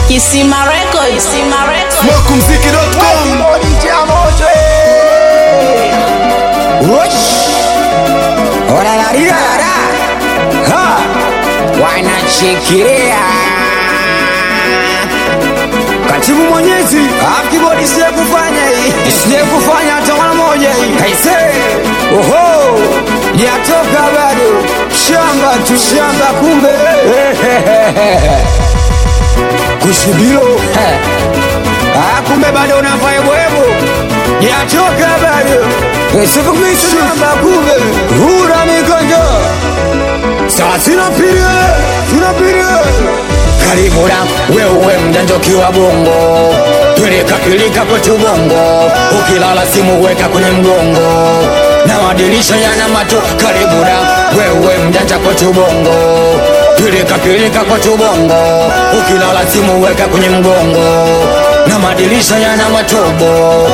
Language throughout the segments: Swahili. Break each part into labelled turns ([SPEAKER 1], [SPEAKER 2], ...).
[SPEAKER 1] Kisima Record. Kisima Record.
[SPEAKER 2] Smokumziki.com
[SPEAKER 3] wanachikiria katibu mwenyezi akibodi siye kufanya hii siye kufanya hata mara moja hii kaise oho yatoka bado shamba tu shamba kumbe kushibilo Ah, kumbe bado unafanya bwebo yatoka bado sifukumishi shamba kumbe hura mikonjo sasa tunapiga tunapiga karibura wewe mjanja ukiwa bongo pilika pilika kwetu bongo ukilala simu weka kwenye mgongo na madirisha yana mato karibura wewe mjanja kwetu bongo pilika pilika kwetu bongo ukilala simu weka kwenye mgongo na madirisha yana matobo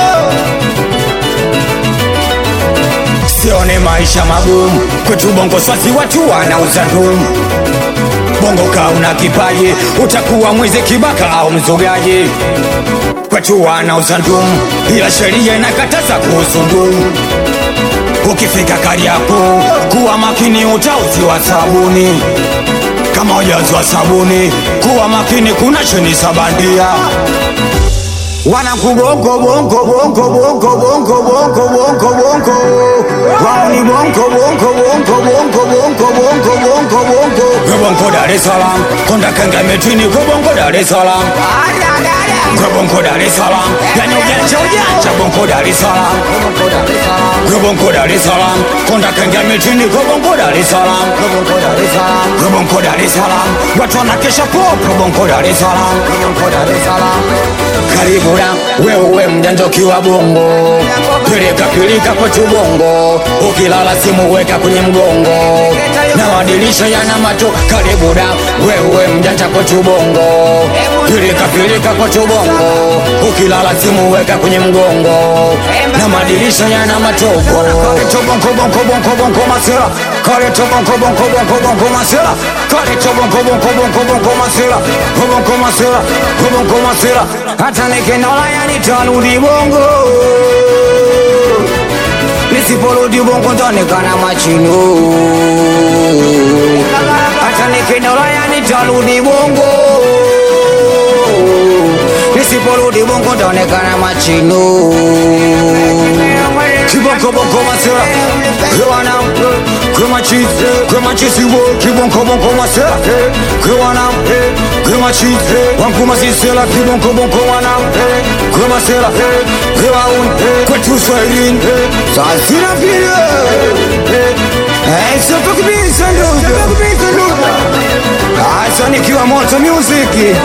[SPEAKER 3] sione maisha magumu kwetu bongo swasi watu wanauza ndumu bongo ka una kipaji utakuwa mwizi kibaka au mzogaji kwetu wanauza ndumu ila sheria inakataza kuhusu ndumu ukifika kariako kuwa makini utauziwa sabuni kama ujazwa sabuni kuwa makini kuna cheni sabandia wanakubongo bongo bongo bongo bongo bongo bongo bongo wao ni bongo bongo bongo bongo bongo bongo bongo bongo bongo Dar es Salaam konda kanga metini bongo Dar es Salaam bongo Dar es Salaam yani ujanja ujanja bongo Dar es Salaam bongo Dar es Salaam konda kanga metini bongo Dar es Salaam bongo Dar es Salaam watu wanakesha popo bongo Dar es Salaam Dar es Salaam karibura wewe mjanja ukiwa bongo pilika pilika kwetu bongo ukilala simu weka kwenye mgongo na madirisha yana mato karibura wewe mjanja kwetu bongo pilika pilika kwetu bongo ukilala simu weka kwenye mgongo na madirisha yana matobo bongo bongo bongo bongo masera kale to bongo bongo bongo bongo masera kale to bongo bongo bongo bongo masera bongo masera bongo masera hata nikinola yani tarudi bongo nisiporudi bongo ntaonekana machino hata nikinola yani tarudi bongo nisiporudi bongo ntaonekana machino kibonko bonko masera kwana kama cheese kama cheese wo kibonko bonko masera kwana kama cheese wangu masisela kibonko bonko wana kama sela kama un kwetu swahilini sasina vile eh sio tukibisa ndo tukibisa ndo Asa nikiwa moto music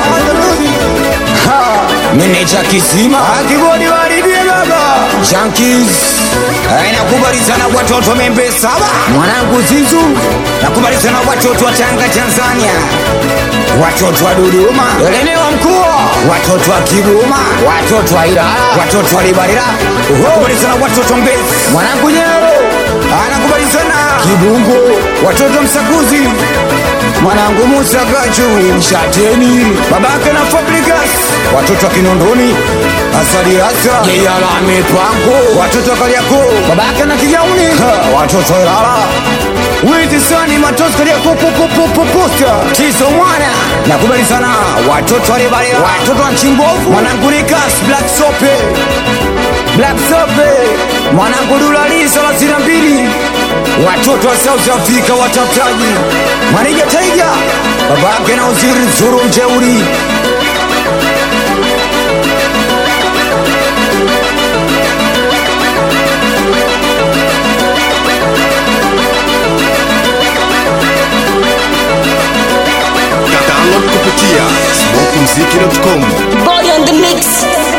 [SPEAKER 3] Meneja kisima akibodi waribie baba Junkies Eh, nakubali sana watoto membe saba mwanangu Zizu nakubali sana watoto wa Tanga Tanzania watoto wa Dodoma elemewa mkuu watoto wa Kigoma watoto wa Ilala watoto wa Libarira nakubali sana watoto Mbezi mwanangu Nyero anakubali sana Kibungo watoto Msakuzi mwanangu Musa Gachu Mshateni babake na Fabrikas watoto wa Kinondoni Asali Asa Yeyala Mipango watoto wa Kariakoo babake na Kijauni Ha, watoto wa Ilala Witi sani matosi Kariakoo popopopoposta Tiso mwana nakubali sana watoto wa Libarira watoto wa Chimbovu mwanangu Nikas Black Sope Black Sope mwanangu Dulali thelathini na mbili watoto wa South Africa watafutaji Manija Taiga babake na uziri Zuru mjeuri
[SPEAKER 2] download kupitia smokumziki.com
[SPEAKER 1] Body on the mix.